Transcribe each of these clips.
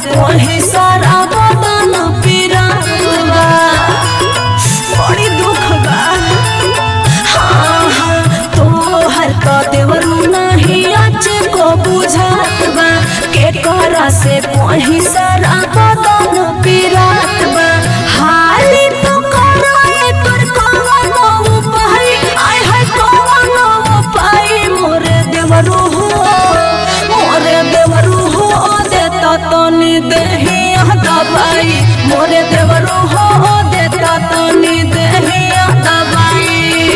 कोही सारा बदन पिरावा बड़ी दुख बा हाँ हाँ तोहर का देवरू नहीं आज को बुझात बा के करा से कोही सारा बदन पिरात बा हाली तो कराए तोर कवनो उपाय आय हाय कवनो उपाय मोरे देवरू हो मोरे देवरू हो देता तनी देही दबाई मोरे देवरू हो देता तनी देही दबाई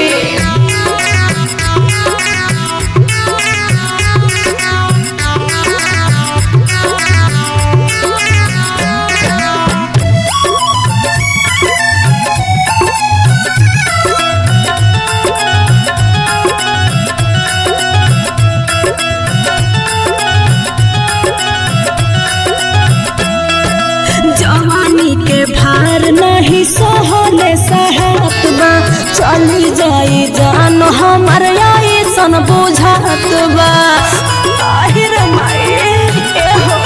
जवानी के भार नहीं सहले सहत बा चली जाई जान हमर ऐसन बुझात बा आहिर माए ए हो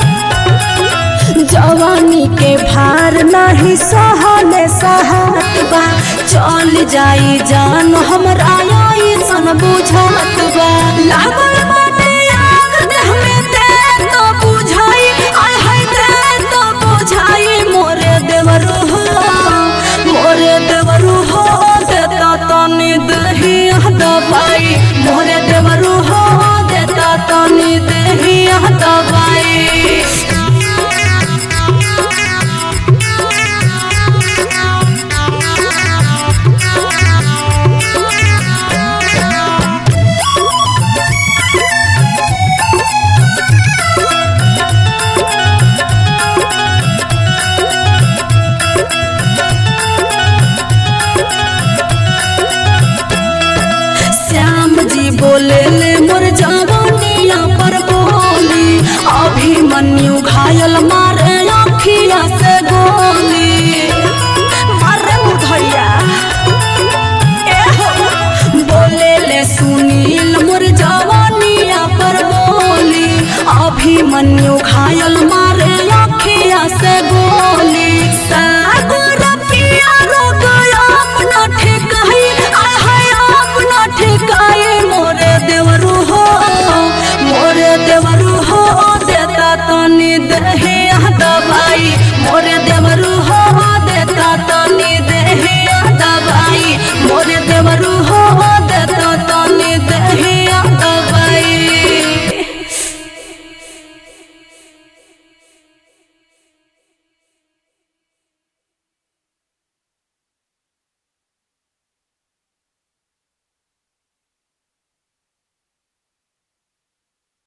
जवानी के भार नहीं सहले सहत बा चल जाई जान हमरा ऐसन बुझात बा लागल बाटे आग देह में ते तो बुझाई आय हाय ते तो बुझाई मोरे देवरू हो मोरे देवरू हो देता तनी दही दबाई मोरे देवरू हो देता तनी दही दबाई श्याम जी बोले ले मोर जवानिया पर बोली अभिमन्यु घायल मारे अखिया से गोली मारे मुधैया ए हो बोले ले सुनील मोर जवानिया पर बोली अभिमन्यु घायल मारे अखिया से गोली सागर पिया रोग अपना ठिकाई आय हाय अपना ठिकाई मोरे देवरू हो मोरे देवरू हो देता तनी दही